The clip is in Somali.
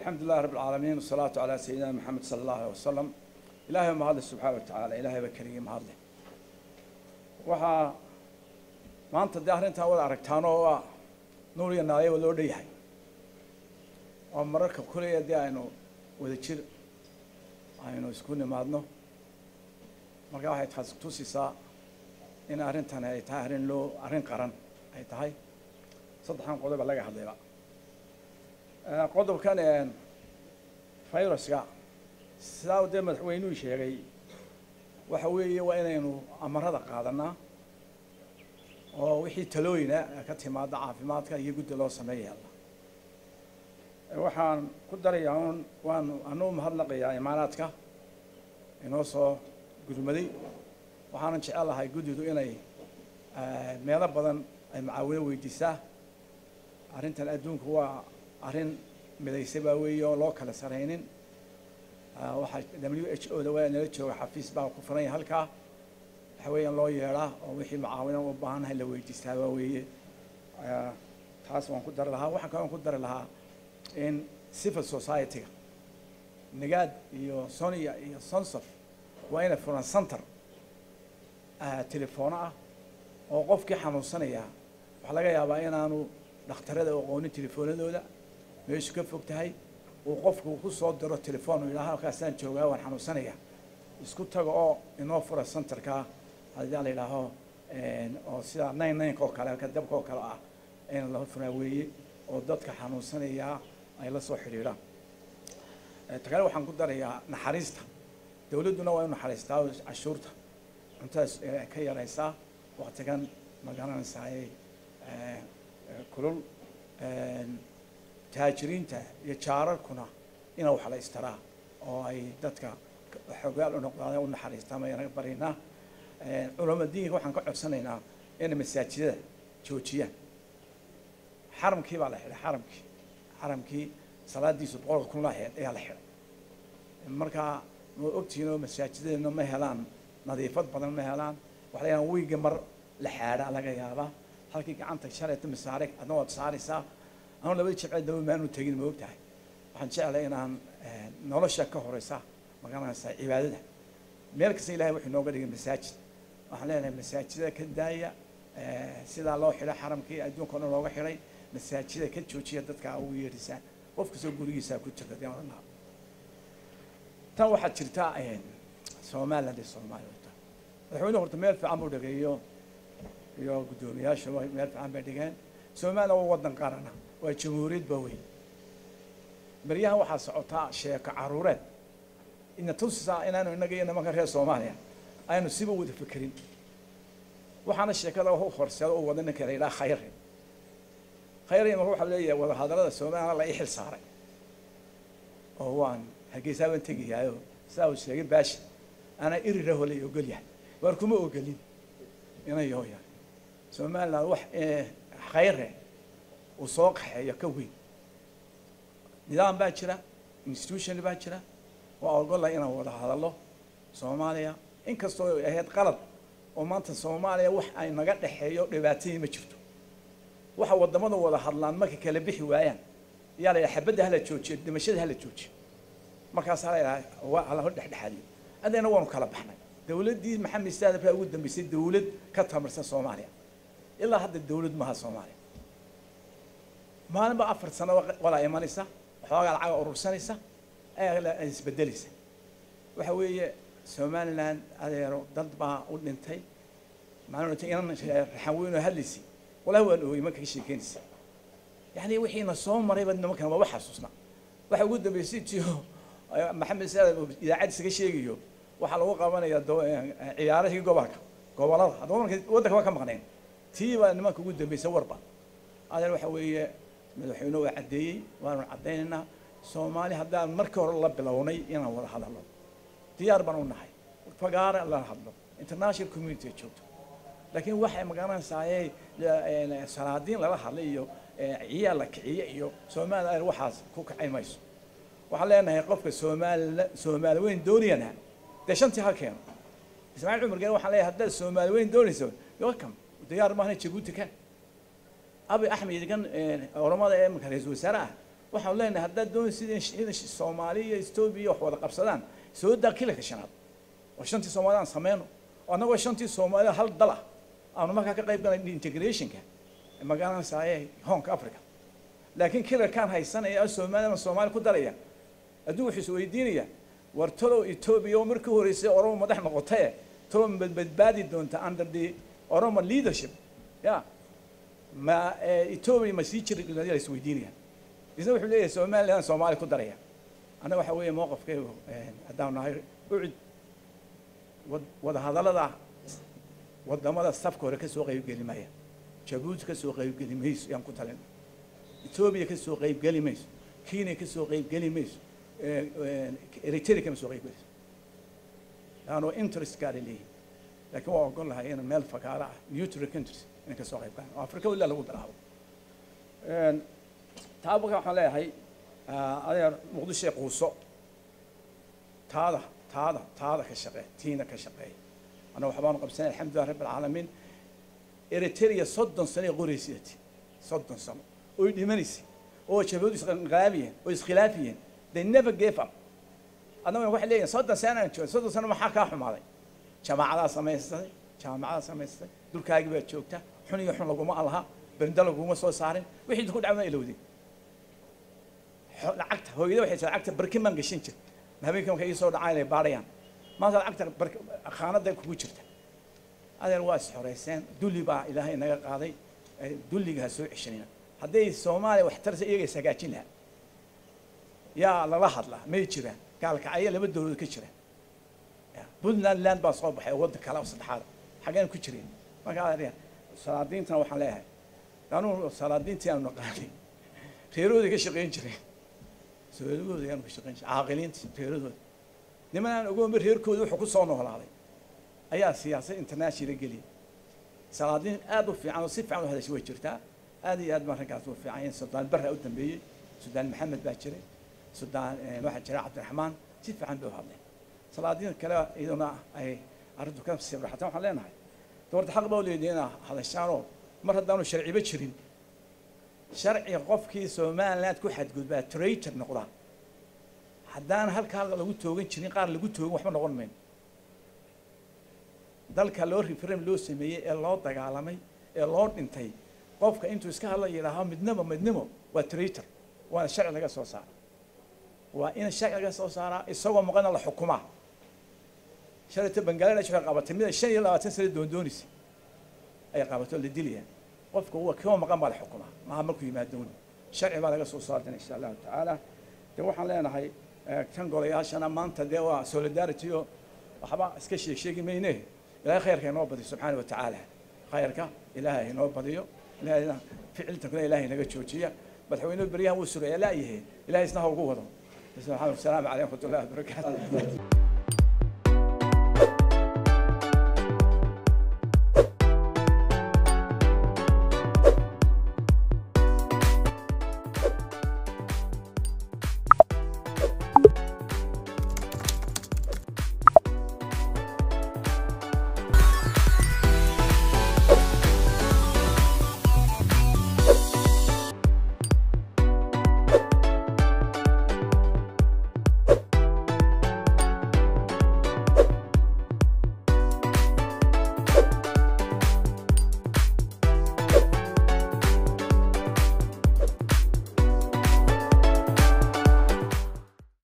الحمد لله رب العالمين والصلاة على سيدنا محمد صلى الله عليه وسلم إلهي ما هذا سبحانه وتعالى إلهي بكريم هذا waxaa maanta dee arrintaa wada aragtaan oo waa nuur iyo naayo loo dhanyahay oo mararka kuleya dee aynu wada jir aynu isku nimaadno marka waxay taas tusisaa in arrintan ay tahay arrin loo arrin qaran ay tahay saddexdan qodoba laga hadlayba qodobkan viruska sidaa dee madaxweynuhu sheegay waxa weeye waa inaynu amarada qaadanaa oo wixii talooyina ka timaada caafimaadka iyo guddi loo sameeya waxaan ku darayaa un waan anu mahadnaqayaa imaanaadka inoo soo gurmaday waxaanan jecel lahay guddidu inay meelo badan ay macaawino weydiisaa arrintan adduunku waa arrin midaysa baa weeye oo loo kala saraynin waxaa w h o da waa nala jooga xafiis baa ku furan yahay halkaa waxa weeyaan loo yeedhaa oo wixii macaawina u baahannahay la weydiistaa baa weeye taas waan ku dari lahaa waxaan kaloo ku dari lahaa in civil society-ga nagaad iyo sonia iyo sonsof waa inay furan center telefoono ah oo qofkii xanuunsanaya waxaa laga yaabaa inaanu dhakhtarada aqoonin telefoonadooda meeshu ka fog tahay uu qofku ku soo diro telefoon yidhaha halkaasaan joogaa waan xanuunsanaya isku taga oo inoo fura centerka haddii la yidhaaho oo sida nine nineka oo kale halka dabka oo kale ah in la furaa weeye oo dadka xanuunsanaya ay la soo xidhiidhaan ta kale waxaan ku darayaa naxariista dawladduna waa inu naxariistaa cashuurta cuntadaas ka yaraysaa waktigan ma garanaysaay kulul taajiriinta iyo jaararkuna ina wax la istaraa oo ay dadka xogaal u noqdaan u naxariistaa mayana baraynaa culama diinka waxaan ka codsanaynaa inay masaajidada joojiyaan xaramkii baa la xidhay xaramkii xaramkii salaadiisu boqolka kun laheed ayaa la xidhay markaa ma ogtihiin oo masaajidadeenna ma helaan nadiifad badan ma helaan waxa la wiiga mar la xaadhaa laga yaabaa halkii gacanta shalayta masaare adna waad saaraysaa anu labadii jibceed daba maanu tegin ma og tahay waxaan jeclay inaan nolosha ka horeysa magaranaysaa cibaadada meel kasta ilahay wuxuu nooga dhigay masaajid waxaan leenahay masaajida ka daaya sidaa loo xidhay xaramkii adduunka o dhan looga xidhay masaajida ka joojiya dadka ugu yeedhisaan qof kastoo gurigiisa ku jirta dee odhan lahaa tan waxaad jirtaa somaliland iyo soomaaliya madaxweyne horta meel fiican buu dhageeyo iyo guddoomiyaasha meel fiican bay dhigeen somaliland waa waddan qarana waa jamhuuriyad ba weyn beryahan waxaa socotaa sheeko caruureed ina tusisaa inaanu innaga iyo nimanka reer soomaaliya aynu siba wada fekerin waxaana sheekada u horseeda u wada ninka la yidhaha khayre khayre marka waxaa leeyahay wadahadallada somaliland la ii xil saaray oo waan hargeysaa baan tegayaayo sidaa uu sheegay baashi anaa irira holay ogol yahay waar kuma ogolin ina yooya somaliland wax khayre uu soo qaxeeyo ka weyn nidaam baa jira institution baa jira waa ogola inaan wada hadallo soomaaliya inkastoo ay ahayd qalad oo maanta soomaaliya wax ay naga dhexeeyo dhibaatadii ma jirto waxa wadamada wada hadlaan markay kala bixi waayaan ayaa la yidhaha xabadda hala joojiyo dhimashada hala joojiyo markaasaa la yidhaha waa hala dhexdhexaadiyo adeena waanu kala baxnay dawladdii maxamed saadab baa ugu dambeysay dawlad ka tamarsan soomaaliya ilaa hadda dawlad maaha soomaaliya maalinba afar sano walaa imanaysa waxoogaa lacaga urursanaysa ayaa isbedelaysa waxa weeye somaliland adeero dad baa u dhintay maalin inan raxan weyn oo hadlaysa walahi waan oogay marka ka sheekeynaysa yani wixiina soo marayba nimankan waa wax xasuusna waxa ugu dambeysay tiyo maxamed saadab idaacaddiisa ka sheegayo waxaa lagu qabanaya ciyaarahii gobolka gobolada haddaba marka waddanka waa ka maqneen tii baa nimanka ugu dambeysay warba adeer waxa weeye madaxweyne waa caddeeyey waanu caddaynaynaa soomaali haddaan markii hore la bilownay inaan wada hadalno diyaar baan u nahay fagaara la hadlo international community ay joogto laakiin waxay magaranaysaayey salaadiin lala hadlay iyo ciyaal la kiciye iyo soomaali adeer waxaas ku kacay mayso waxaan leenahay qofka soomaali soomaali weyn doonayana dee shantii ha keeno ismaaciil cumar geen waxaan leeyahay haddaad soomaali weyn doonayso welcome diyaar maahna jabuuti kan abi axmed kan oramada ee imika ra-iisul wasaare ah waxaan leenahay haddaad doonaysid in soomaaliya iyo etoobiya wax wada qabsadaan soo daa kilarka shanaad oo shantii soomaalida aan sameyno oo annagoo shantii soomaalida hal dal ah aanu markaa ka qayb galay integrationka magaalanasaaye honka africa laakiin kilarkaan haysanaya soomaalida soomaali ku daraya adduun wuxuu is weydiinaya war talow etoobiya oo markii horeysay oromo madax noqotaye talow ma badbaadi doonta under the oromo leadership ya ma etoobiya ma sii jiri la is weydiinaya isna wuxuu leeyahay somaliland soomaali ku daraya annaga waxa weeye mowqafkaygu haddaan nahay ucid wada hadallada wadamada safka hore kasoo qaybgeli maya jabuuti kasoo qaybgeli mayso yaan ku talin etoobiya kasoo qaybgeli mayso kenya kasoo qaybgeli mayso eritrea kama soo qaybgelayso laanoo interest gaara leeyihin laakiin waa ogol lahay in meel fagaara ah neutral countries inay kasoo qayb galaan oo afrika ilaa lagu bilaabo taa marka waxaan leeyahay adeer muqdisho ee quuso taada taada taada ka shaqee tiina ka shaqeey anna waxbaanu qabsanay alxamdulilah rabbi alcaalamiin eritrea soddon sano ay qoraysati soddon sano oy dhimanaysay oo jabhadu isqaabiyeen oo iskhilaafiyeen they never gave up adnaguna waxay leeyihin soddon sano aan joogay soddon sano maxaa kaa xumaaday jamaacadaa samaystay jaamacadaa samaystay dulkaagii baa joogta xun iyo xun laguma alaha berinda laguma soo saarin wixii ku dhacma ilowday lacagta hooyada waxay tii lacagta barkin baan gashan jir habeenkii markay ii soo dhacaan inay baadhayaan maanta lacagta khaanada kugu jirta adeer waa isxoreyseen dulli baa ilaahay naga qaaday dulliga ha soo ceshanina hadday soomaaliya wax tarsa iyaga is hagaajin lahaa yaa lala hadlaa may jiraan gaalkacyo laba dowladood ka jira puntland land baa soo baxay wadda kale oo saddexaad xaggeen ku jireen marka adeer salaadiintana waxaan leeyahay anuu salaadiintii aanu naqaanay reerahooday ka shaqayn jireen reerahooda ayaanu ka shaqayn jiray caaqiliintii reerahooda niman aan ogoonba reerkooda wuxuu ku soo noolaaday ayaa siyaasad international geliyay salaadiin aad u fiican oo si fiican u hadashay way jirtaa aad iyo aad baan raggaas u fiican yahay sudaan barra u dambeeyey sudaan maxamed baa jiray sudaan waxaa jira cabdiraxmaan si fiican bay u hadleen salaadiin kale iyaduna ay arrintu ka sibraxatan waxaan leenahay doorta xaq baa u leedahay inaa hadashaanoo mar haddaanu sharciba jirin sharciga qofkii somaliland ku xadgudbaa traitor noqdaa haddaan halkaa lagu toogan jirin qaar lagu toogin waxba noqon mayno dalka loo referendum loo sameeyey ee loo dagaalamay ee loo dhintay qofka intuu iska hadla yidhaaho midnimo midnimo waa traitor waana sharci laga soo saara waa in sharci laga soo saaraa isagoo maqana la xukumaa shalayta bangaladesh waxay qabatay mid ay shan iyo labaatan sano doondoonaysa ay qabato la dilaya qofka huwa koo maqan baa la xukumaa maha markuu yimaadon sharci baa laga soo saartana insha allahu tacaala de waxaan leenahay kan golayaashana maanta dee waa solidarity oo waxba iska sheeg sheegi mayne ilaahay khayrka inoo badiyo subxaana wa tacaala khayrka ilaahay inoo badiyo ilaahayna ficiltankuna ilaahay naga joojiya madaxweynuhu beryahan wuu sugaya laayahay ilahay isna ha ugu wado asalaamu calaykum waraxmatullahi wabarakaatu